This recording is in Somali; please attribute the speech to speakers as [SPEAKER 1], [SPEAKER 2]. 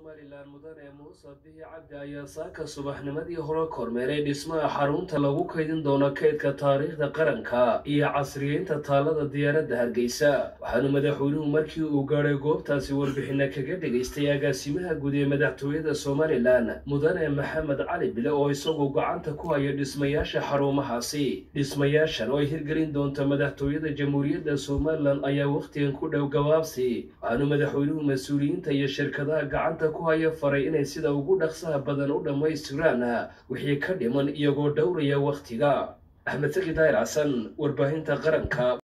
[SPEAKER 1] somalilan mudane muuse bihi cabdi ayaa saaka subaxnimadii hore kormeeray dhismaha xarunta lagu kaydin doono kaydka taariikhda qaranka iyo casriyeynta taalada diyaaradda hargeysa waxaana madaxweynuhu markii uu gaadhay goobtaasi warbixina kaga dhegaystay agaasimaha guud ee madaxtooyada somalilan mudane maxamed cali bile oo isaguo gacanta ku haya dhismayaasha xarumahaasi dhismayaashan oo ay hirgelin doonto madaxtooyada jamhuuriyadda somalilan ayaa wakhtigan ku dhow gabaabsi waxaanu madaxweynuhu mas-uuliyiinta iyo shirkadaha gacanta ku haya faray inay sida ugu dhaqsaha badan u dhammaystiraan wixii ka dhiman iyagoo dhowraya wakhtiga axmed saki daahir xasan warbaahinta qaranka